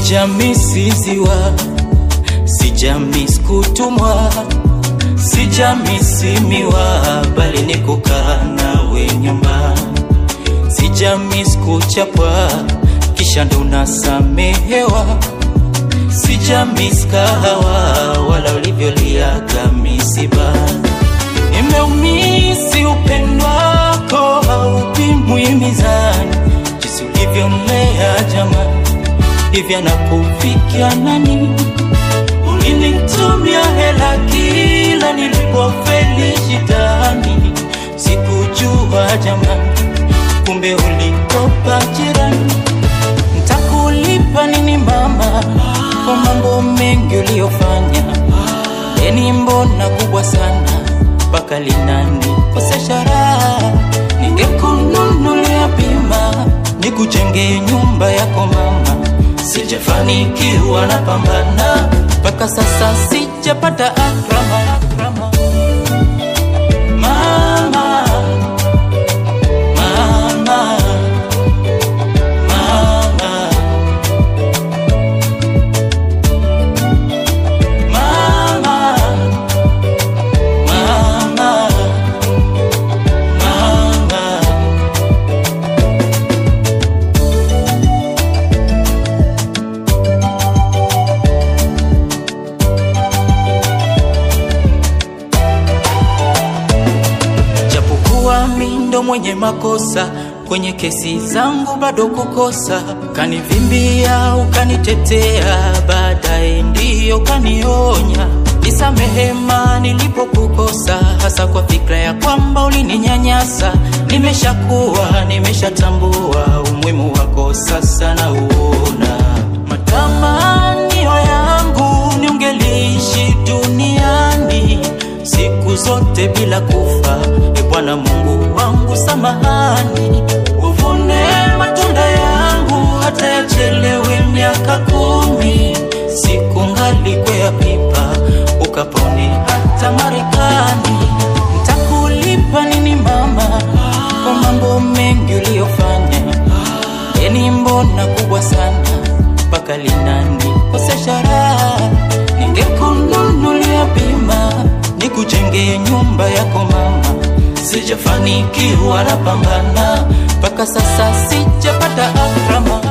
Sijamisi ziwa, sijamisi kutumwa, sijamisi miwa, bali ni kukaa nawe nyumbani. Sijamisi kuchapwa, kisha ndo nasamehewa. Sijamisi kahawa, wala ulivyoliaga misibani. Nimeumisi upendo wako haupimwi mizani, jinsi ulivyonlea jamani, hivyo nakufikia nani? Ulinitumia hela kila nilipofeli shidani, sikujua jamani, kumbe ulikopa jirani. Ntakulipa nini mama kwa mambo mengi uliyofanya? Deni mbona kubwa sana mpaka linanikosesha raha. Ningekununulia bima nikujenge nyumba yako mama, sijafanikiwa na pambana mpaka sasa sijapata akrama. akrama. Mama, mama, mama, mama, mama, mama. Japokuwa mi ndo mwenye makosa kwenye kesi zangu bado kukosa, kanivimbia ukanitetea, baadaye ndiyo kanionya nisamehema nilipokukosa, hasa kwa fikra ya kwamba ulininyanyasa. Nimeshakuwa, nimeshatambua umuhimu wako, sasa nauona matamanio yangu ni ungeliishi duniani siku zote bila kufa. E Bwana Mungu wangu, samahani, uvune matunda yangu hata yachelewe miaka kumi, siku ngali kwea pipa ukapone hata Marekani. Ntakulipa nini mama kwa mambo mengi uliyofanya? Deni mbona kubwa sana mpaka linanikosesha raha. Ningekununulia bima nikujenge nyumba yako mama, sijafanikiwa na pambana mpaka sasa sijapata akrama.